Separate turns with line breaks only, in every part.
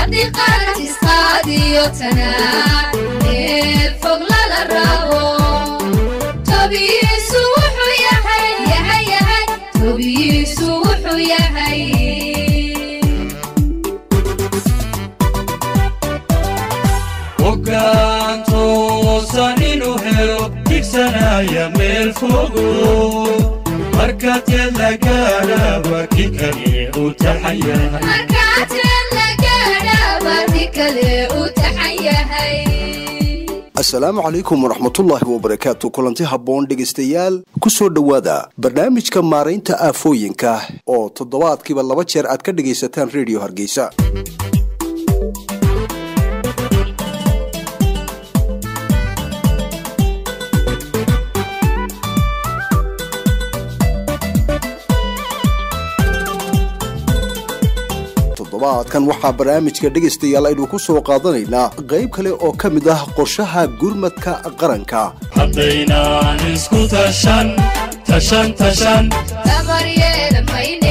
haddii qarantisqaadiyo tanaa meel fog lala rabo tobiyiisu wuxuu yahay yahay yahay tobiyiisu wuxuu yahay
hoggaan toosan inuu helo digsanaya meel fogo marka teed la gaadhaba ki kale u taxan yahay
markaateen la gaadhaba ti kale uu taxan yahay
asalaamu calaykum waraxmatullaahi wabarakaatu kulanti habboon dhegaystayaal ku soo dhowaada barnaamijka maaraynta aafooyinka oo toddobaadkiiba laba jeer aad ka dhegaysataan rediyo hargeysa toddobaadkan waxaa barnaamijka dhegaystayaal aynu ku soo qaadanaynaa qayb kale oo ka mid ah qorshaha gurmadka qaranka
haddaynaan isku tashan tashan tashan
dabaryeela mayne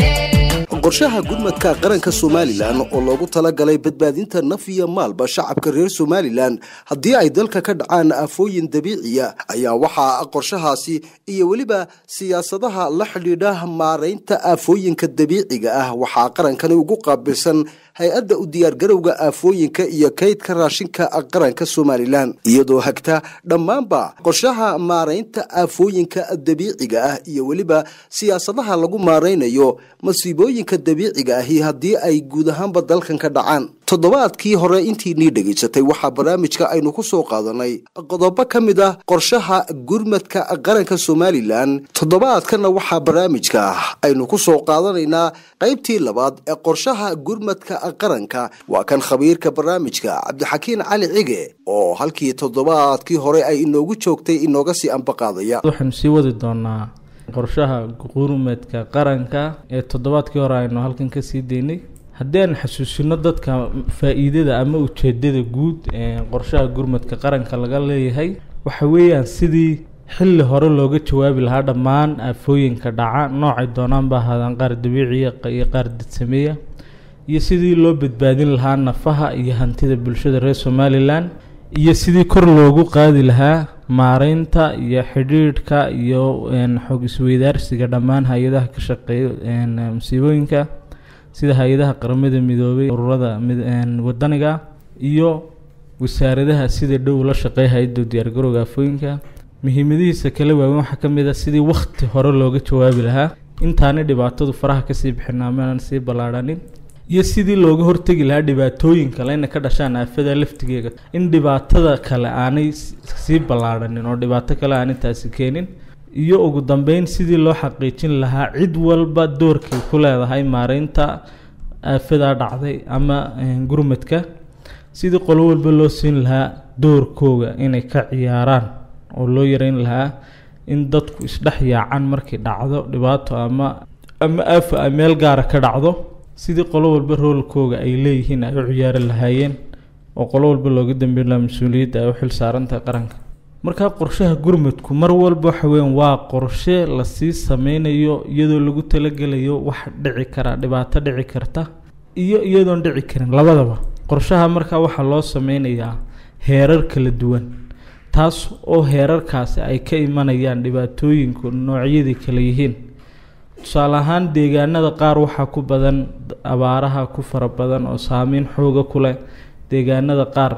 qorshaha gurmadka qaranka somalilan oo loogu talagalay badbaadinta naf iyo maalba shacabka reer somalilan haddii ay dalka ka dhacaan aafooyin dabiiciya ayaa waxaa qorshahaasi iyo weliba siyaasadaha la xidhiidha maaraynta aafooyinka dabiiciga ah waxaa qarankani ugu qaabilsan hay-adda u diyaargarowga aafooyinka iyo kaydka raashinka qaranka somalilan iyadoo hagta dhammaanba qorshaha maaraynta aafooyinka dabiiciga ah iyo weliba siyaasadaha lagu maaraynayo masiibooyinka dabiiciga ahi haddii ay guud ahaanba dalkan ka dhacaan toddobaadkii hore intiinii dhegaysatay waxaa barnaamijka aynu ku soo qaadanay qodobo ka mid ah qorshaha gurmadka qaranka somalilan toddobaadkana waxaa barnaamijka aynu ku soo qaadanaynaa qaybtii labaad ee qorshaha gurmadka qaranka waa kan khabiirka barnaamijka cabdixakiin cali cige oo halkii toddobaadkii hore ay inoogu joogtay inooga sii ambaqaadaya
waxaanu sii wadi doonaa qorshaha gurmadka qaranka ee toddobaadkii hore aynu halkan ka sii daynay haddii aan xasuusino dadka faa-iidada ama ujeedada guud ee qorshaha gurmadka qaranka laga leeyahay waxa weeyaan sidii xilli hore looga jawaabi lahaa dhammaan aafooyinka dhaca noocay doonaanba ahaadaan qaar dabiiciya iyo qaar dadsameeya iyo sidii loo badbaadin lahaa nafaha iyo hantida bulshada reer somalilan iyo sidii kor loogu qaadi lahaa maareynta iyo xidhiidhka iyo xog isweydaarsiga dhammaan hay-adaha ka shaqeeya masiibooyinka sida hay-adaha qaramada midoobay ururada wadaniga iyo wasaaradaha sida dhow la shaqeeya hay-adda diyaargarowga aafooyinka muhiimadihiisa kala waaweyn waxaa ka mid ah sidii wakhti hore looga jawaabi lahaa intaanay dhibaatadu faraha kasii bixin amaan sii ballaadhanin iyo sidii looga hortegi lahaa dhibaatooyin kale inay ka dhashaan aafada laftigeega in dhibaatada kale aanay sii ballaadhanin oo dhibaato kale aanay taasi keenin iyo ugu dambeyn sidii loo xaqiijin lahaa cid walba doorkay ku leedahay maareynta aafadaa dhacday ama gurmadka sidii qolo walba loo siin lahaa doorkooga inay ka ciyaaraan oo loo yareyn lahaa in dadku isdhex yaacaan markay dhacdo dhibaato ama ama aafa ay meel gaara ka dhacdo sidii qolo walba roolkooga ay leeyihiin ay u ciyaari lahaayeen oo qolo walba looga dambeyn lahaa mas-uuliyadda ay u xil saarantahay qaranka markaa qorshaha gurmadku mar walba waxa weeyaan waa qorshe lasii sameynayo iyadoo lagu talagelayo wax dhici kara dhibaato dhici karta iyo iyadoon dhici karin labadaba qorshaha markaa waxaa loo sameynayaa heerar kala duwan taas oo heerarkaasi ay ka imanayaan dhibaatooyinku noocyadii kala yihiin tusaale ahaan deegaanada qaar waxaa ku badan abaaraha ku fara badan oo saameyn xooga ku leh deegaanada qaar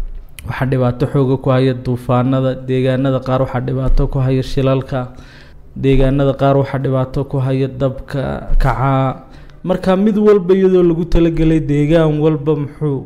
waxaa dhibaato xooga ku haya duufaanada deegaanada qaar waxaa dhibaato ku haya shilalka deegaanada qaar waxaa dhibaato ku haya dabka kacaa marka mid walba iyadoo lagu talagelay deegaan walba muxuu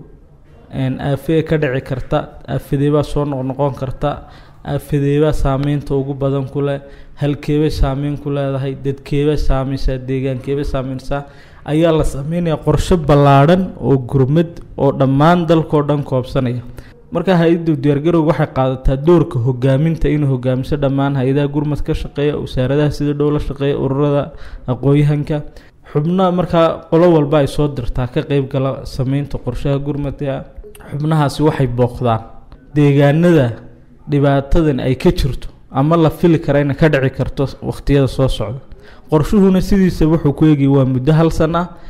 aafee ka dhici karta aafadeebaa soo noqnoqon karta aafadeebaa saameynta ugu badan ku leh halkeebay saameyn ku leedahay dadkeebay saameysaa deegaankeebay saameynsaa ayaa la sameynaya qorshe ballaadhan oo gurmad oo dhammaan dalkao dhan koobsanaya marka hay-adda diyaargarowga waxay qaadataa doorka hogaaminta inay hogaamiso dhammaan hay-adaha gurmad ka shaqeeya wasaaradaha sida dhow la shaqeeya ururada aqooyahanka xubnaha markaa qolo walba ay soo dirtaa ka qeybgala sameynta qorshaha gurmadka xubnahaasi waxay booqdaan deegaanada dhibaatadan ay ka jirto ama la fili kara inay ka dhici karto wakhtiyada soo socda qorshuhuna sidiisa wuxuu ku eegaya waa muddo hal san ah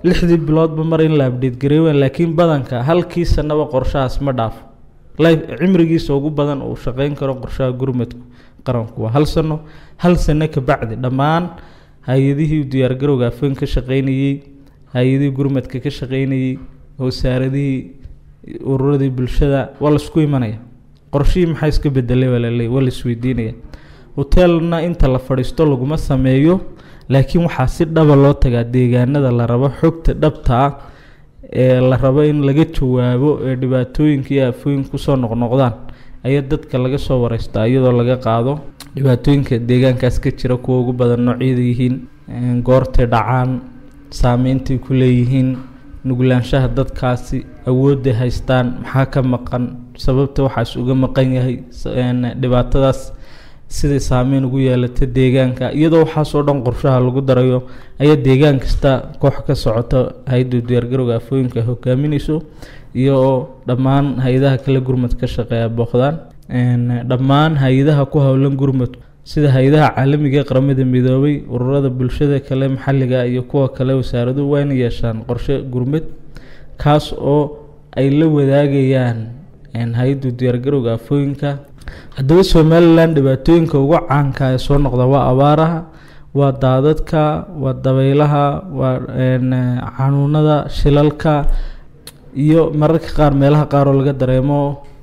lixdii biloodba mar in la abdheed gareewan laakiin badanka halkii sanaba qorshahaas ma dhaafo life cimrigiisa ugu badan uu shaqeyn karo qorshaha gurmadku qaranku waa hal sano hal sano ka bacdi dhammaan hay-adihii diyaargarowga afeen ka shaqeynayey hay-adihii gurmadka ka shaqeynayey wasaaradihii ururadii bulshada waa laisku imanaya qorshihii maxaa iska bedelay waa laleey waa laisweydiinaya hoteelna inta la fadhiisto laguma sameeyo laakiin waxaa si dhaba loo tagaa deegaanada la rabo xogta dhabta ah ee la rabo in laga jawaabo ee dhibaatooyinka iyo aafooyinka kusoo noqnoqdaan ayaa dadka laga soo wareystaa iyadoo laga qaado dhibaatooyinka deegaankaas ka jira kuwa ugu badan noocyada yihiin goortay dhacaan saameyntai ku leeyihiin nuglaanshaha dadkaasi awoodday haystaan maxaa ka maqan sababta waxaas uga maqan yahay dhibaatadaas siday saameyn ugu yeelata deegaanka iyadoo waxaasoo dhan qorshaha lagu darayo ayaa deegaan kasta koox ka socota hay-adda diyaargarowga afooyinka ay hogaamineyso iyo dhammaan hay-adaha kale gurmad ka shaqeeya booqdaan dhammaan hay-adaha ku howlan gurmadku sida hay-adaha caalamiga ee qaramada midoobay ururada bulshada kale maxalliga iyo kuwa kale wasaaraduhu waa inay yeeshaan qorshe gurmad kaas oo ay la wadaagayaan hay-adda diyaargarowga afooyinka haddaba somalilan dhibaatooyinka ugu caanka ee soo noqda waa abaaraha waa daadadka waa dabeylaha waa xanuunada shilalka iyo mararka qaar meelaha qaar oo laga dareemo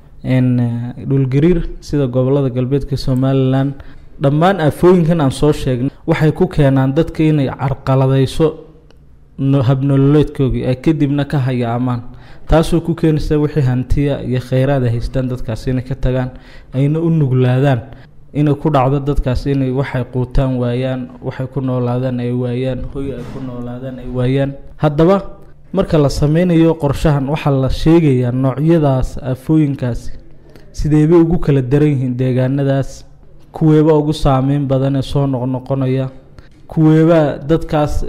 dhulgariir sida gobolada galbeedka somalilan dhammaan aafooyinkan aan soo sheegnay waxay ku keenaan dadka inay carqaladeyso habnololeedkoogii ay kadibna ka hayaamaan taasoo ku keenaysa wixii hantiya iyo kheyraad ay haystaan dadkaasi inay ka tagaan ayna u nuglaadaan inay ku dhacdo dadkaasi inay waxay quutaan waayaan waxay ku noolaadaan ay waayaan hoy ay ku noolaadaan ay waayaan haddaba marka la sameynayo qorshahan waxaa la sheegayaa noocyadaas aafooyinkaasi sideebay ugu kala daran yihiin deegaanadaas kuweeba ugu saameyn badan ee soo noqnoqonaya kuweeba dadkaas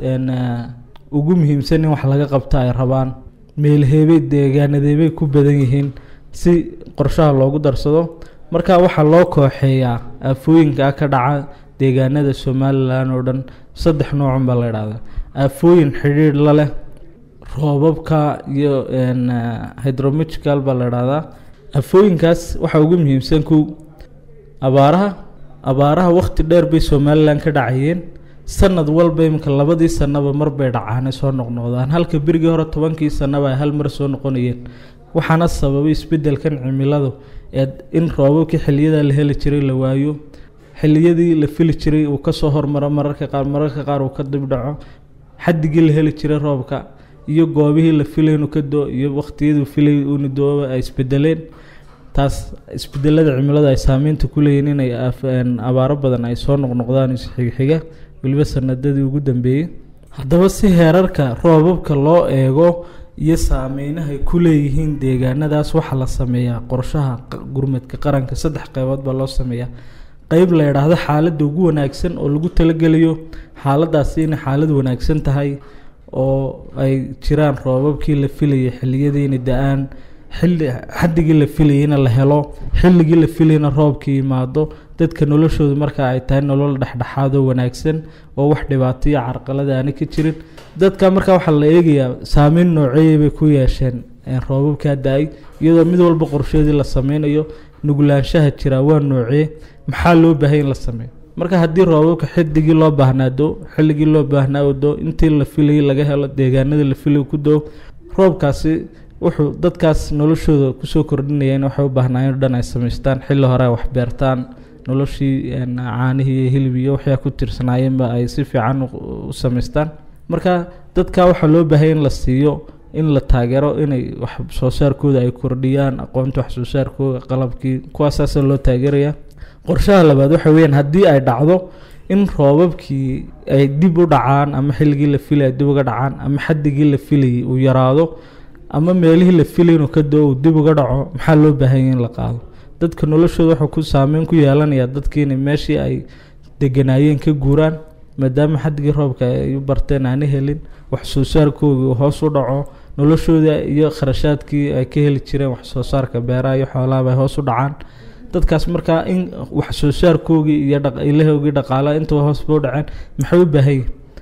ugu muhiimsan in wax laga qabta ay rabaan meelheebay deegaanadeebay ku badan yihiin si qorshaha loogu darsado marka waxaa loo kooxeeyaa aafooyinka ka dhaca deegaanada somalilan oo dhan saddex noocun baa la idhahdaa aafooyin xidhiidh la leh roobabka iyo hydrometrical baa la idhahdaa aafooyinkaas waxaa ugu muhiimsan kow abaaraha abaaraha waqti dheer bay somalilan ka dhacayeen sanad walba iminka labadii sanaba mar bay dhacaanay soo noqnoqdaan halka berigii hore tobankii sanaba ay hal mar soo noqonayeen waxaana sababay isbedelkan cimiladu ee in roobabkii xiliyada la heli jiray la waayo xiliyadii la fili jiray uu kasoo hormaro mararka qaar mararka qaar uu ka dibdhaco xadigii la heli jiray roobka iyo goobihii la filay inuu ka doo iyo waqtiyaduu filay uuna dooba ay isbedeleen taas isbedelada cimilada ay saameynta ku leeyihin inay abaaro badan ay soo noqnoqdaan isxigxiga weliba sanadadii ugu dambeeyey haddaba si heerarka roobabka loo eego iyo saameynahay ku leeyihiin deegaanadaas waxaa la sameeyaa qorshaha gurmadka qaranka saddex qeybood baa loo sameeyaa qeyb la idhaahdo xaaladda ugu wanaagsan oo lagu talageliyo xaaladaasi inay xaalad wanaagsan tahay oo ay jiraan roobabkii la filayay xiliyadii inay da-aan xilli xaddigii la filayayna la helo xilligii la filayna roobkii yimaado dadka noloshooda marka ay tahay nolol dhexdhexaad oo wanaagsan oo wax dhibaato iyo carqalada aana ka jirin dadka marka waxaa la eegayaa saameyn nooceeyay bay ku yeesheen roobabkaa da-ay iyadoo mid walba qorsheedii la sameynayo nuglaanshaha jira waa noocee maxaa loo baahay in la sameeyo marka haddii roobabka xidigii loo baahnaado xilligii loo baahnaado intii la filayay laga helo deegaanadii la filay ku doo roobkaasi wuxuu dadkaas noloshooda kusoo kordhinaya in waxay u baahnaayeen o dhan ay samaystaan xilli hore ay waxbeertaan noloshii caanihii iyo hilib iyo waxyaa ku tirsanaayeenba ay si fiican u samaystaan marka dadka waxaa loo baahaya in la siiyo in la taageero inay wax soo saarkooda ay kordhiyaan aqoonta wax soo saarkooda qalabkii kuwaasaasa loo taageeraya qorshaha labaad waxa weyaan haddii ay dhacdo in roobabkii ay dib u dhacaan ama xilligii la filay ay dib uga dhacaan ama xaddigii la filayay uu yaraado ama meelihii la filay inuu ka doo uu dib uga dhaco maxaa loo baahanya in la qaado dadka noloshooda wuxuu ku saameyn ku yeelanayaa dadkii inay meeshii ay deganaayeen ka guuraan maadaama xaddigii roobka ay u barteen aana helin wax soo saarkoodii uu hoos u dhaco noloshooda iyo kharashaadkii ay ka heli jireen wax soo saarka beeraha iyo xoolaha ay hoos u dhacaan dadkaas markaa in wax soo saarkoogii iyo ilahoogii dhaqaalaha intuba hoosba u dhaceen maxay u baahanyihin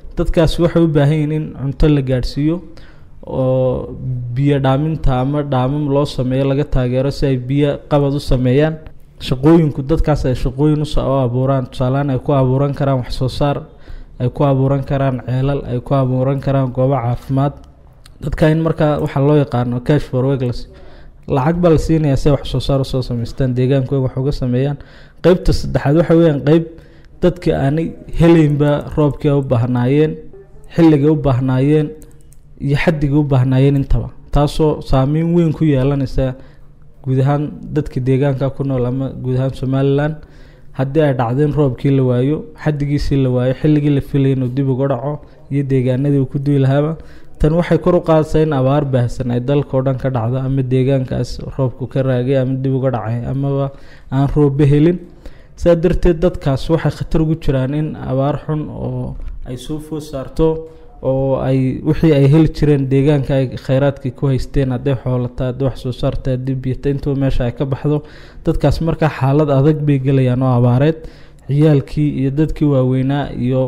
dadkaasi waxay u baahan yihiin in cunto la gaadhsiiyo oo biyo dhaaminta ama dhaamam loo sameeyo laga taageero si ay biyo qabad u sameeyaan shaqooyinku dadkaas ay shaqooyin us- u abuuraan tusaalehaan ay ku abuuran karaan wax soo saar ay ku abuuran karaan ceelal ay ku abuuran karaan goobo caafimaad dadka in markaa waxaa loo yaqaano cash for weglas lacag baa la siinayaa si ay wax soo saar usoo samaystaan deegaankooga wax uga sameeyaan qeybta saddexaad waxa weeyaan qeyb dadka aanay helaynba roobkii ay u baahnaayeen xilligay u baahnaayeen iyo xaddigay u baahnaayeen intaba taasoo saameyn weyn ku yeelanaysa guud ahaan dadka deegaanka ku nool ama guud ahaan somalilan haddii ay dhacdo in roobkii la waayo xaddigiisii la waayo xilligii la filayay inuu dib uga dhaco iyo deegaanadii uu ku duwi lahaaba tan waxay kor u qaadaysaa in abaar baahsan ay dalka oo dhan ka dhacdo ama deegaankaas roobku ka raagay ama dib uga dhacay amaba aan roobba helin saa darteed dadkaas waxay khatar ugu jiraan in abaar xun oo ay soo food saarto oo ay wixii ay heli jireen deegaanka ay khayraadkii ku haysteen hadday xoolata hadday wax soo saarta haddii biyata intuba meesha ay ka baxdo dadkaas markaa xaalad adag bay gelayaan oo abaareed ciyaalkii iyo dadkii waaweynaa iyo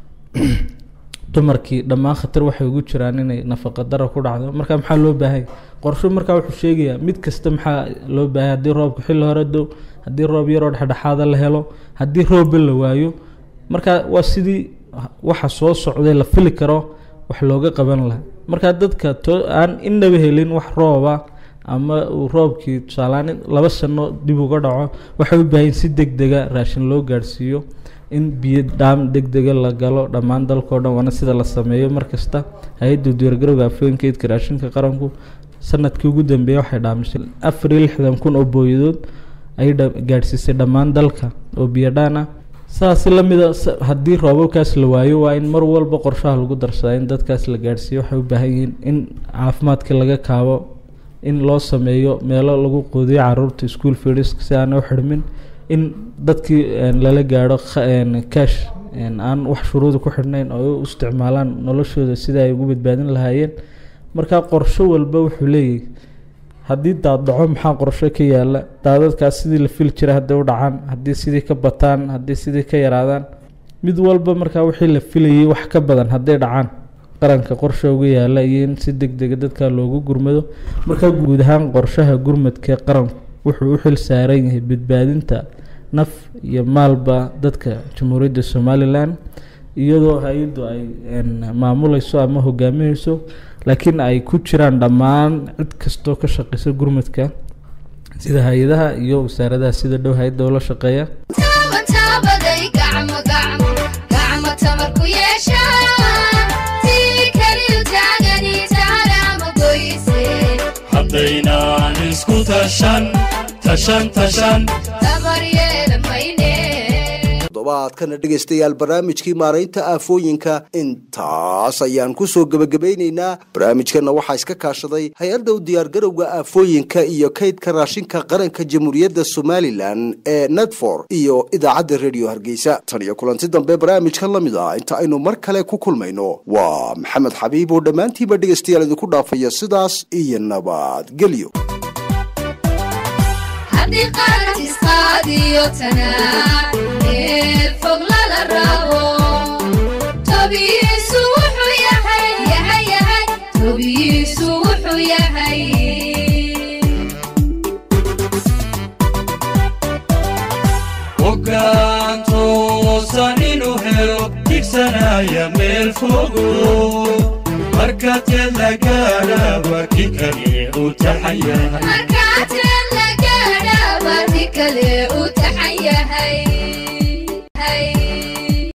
dumarkii dhammaan khatar waxay ugu jiraan inay nafaqa dara ku dhacdo marka maxaa loo baahanya qorsho markaa wuxuu sheegayaa mid kasta maxaa loo baahanya haddii roobka xilli hore dow haddii roob yaroo dhexdhexaada la helo haddii roobba la waayo marka waa sidii waxa soo socday la fili karo wax looga qaban lahaa marka dadka to aan inaba helin wax rooba ama uu roobkii tusaalaan laba sano dib uga dhaco waxay u baahan si deg dega raashin loo gaadhsiiyo in biyo dhaam deg dega la galo dhammaan dalkao dhan waana sida la sameeyo markasta hay-adda diyaargarowga afooyinka eedka raashinka qaranku sanadkii ugu dambeeyay waxay dhaamisay afar iyo lixdan kun oo booyadood ayay dha- gaadhsiisay dhammaan dalka oo biyo dhaan ah saasi lamida s- haddii roobabkaas la waayo waa in mar walba qorshaha lagu darsadaa in dadkaas la gaadhsiiyo waxay u baahan yihiin in caafimaadkii laga kaabo in loo sameeyo meelo lagu quudiyo caruurta school feeders si aanay u xidhmin in dadkii een, lala gaadho kha- een, cash een, aan wax shuruuda ku xidhnayn oo ay u isticmaalaan noloshooda sida ay ugu badbaadin lahaayeen marka qorsho walba wuxuu leeyahay haddii daad dhaco maxaa qorsho ka yaala daadadkaas sidii la fili jiray hadday u dhacaan haddii sidii ka bataan haddii sidii ka yaraadaan mid walba markaa wixii la filayay wax ka badan hadday dhacaan qaranka qorsha uga yaala iyo in si deg dega dadka loogu gurmado marka guud ahaan qorshaha gurmadka qaranku wuxuu u xil saaran yahay badbaadinta naf iyo maalba dadka jamhuuriyadda somalilan iyadoo hay-addu ay een, maamuleyso ama hogaamineyso laakiin ay ku jiraan dhammaan cid kastoo ka shaqeysa gurmadka sida hay-adaha iyo wasaaradaha sida dhow hay-adda ula shaqeeya
taaban taabaday gacmo gacmo gacmo tamar ku yeeshaan tii keliyu taagani taalaama goyse
haddaynaan isku tashan tashan tashan
tabar yeela mayne
toddobaadkana dhegaystayaal barnaamijkii maaraynta aafooyinka intaas ayaan ku soo gebagabaynaynaa barnaamijkana waxaa iska kaashaday hay-adda u diyaargarowga aafooyinka iyo kaydka raashinka qaranka jamhuuriyadda somalilan ee nedfor iyo idaacadda rediyo hargeysa tan iyo kulanti dambe barnaamijka la mid ah inta aynu mar kale ku kulmayno waa maxamed xabiib oo dhammaantiiba dhegaystayaal idinku dhaafaya sidaas iyo nabadgelyo
haddii qarantiis qaadiyo tanaa meel fog lala rabo tobiyiisu wuxuu yahay yahay yahay tobiyiisu wuxuu yahay
hoggaan toosan inuu helo digsanaya meel fogo marka teed la gaadha waa kii kale u taxaya
markaad